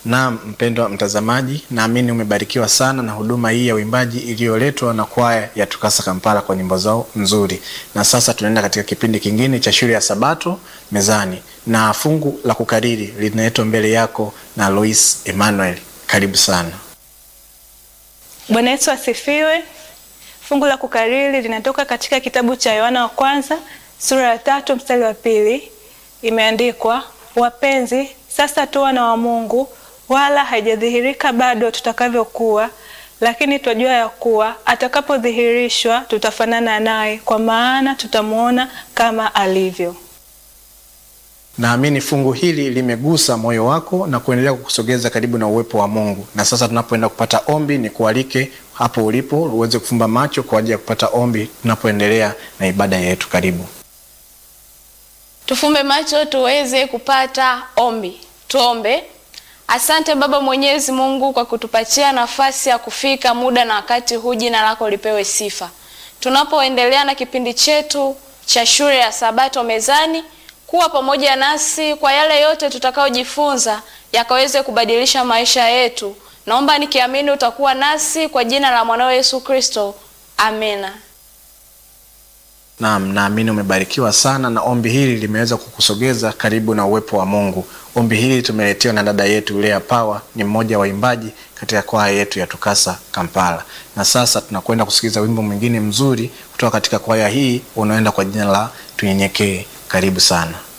Naam, mpendwa mtazamaji, naamini umebarikiwa sana na huduma hii ya uimbaji iliyoletwa na kwaya ya Tukasa Kampala kwa nyimbo zao nzuri. Na sasa tunaenda katika kipindi kingine cha shule ya Sabato mezani, na fungu la kukariri linaletwa mbele yako na Lois Emmanuel. Karibu sana. Bwana Yesu asifiwe. Fungu la kukariri linatoka katika kitabu cha Yohana wa kwanza sura ya tatu mstari wa pili. Imeandikwa, wapenzi, sasa tu wana wa Mungu, wala haijadhihirika bado tutakavyokuwa, lakini twajua ya kuwa atakapodhihirishwa tutafanana naye, kwa maana tutamwona kama alivyo. Naamini fungu hili limegusa moyo wako na kuendelea kukusogeza karibu na uwepo wa Mungu. Na sasa tunapoenda kupata ombi, ni kualike hapo ulipo uweze kufumba macho kwa ajili ya kupata ombi tunapoendelea na ibada yetu. Karibu. Tufumbe macho tuweze kupata ombi. Tuombe. Asante Baba Mwenyezi Mungu kwa kutupatia nafasi ya kufika muda na wakati huu, jina lako lipewe sifa. Tunapoendelea na kipindi chetu cha shule ya Sabato mezani, kuwa pamoja nasi kwa yale yote tutakayojifunza yakaweze kubadilisha maisha yetu. Naomba nikiamini utakuwa nasi kwa jina la mwanao Yesu Kristo, amina. Naam, naamini umebarikiwa sana na ombi hili limeweza kukusogeza karibu na uwepo wa Mungu. Ombi hili tumeletewa na dada yetu Lea Power, ni mmoja wa waimbaji katika kwaya yetu ya Tukasa Kampala. Na sasa tunakwenda kusikiliza wimbo mwingine mzuri kutoka katika kwaya hii unaoenda kwa jina la Tunyenyekee. Karibu sana.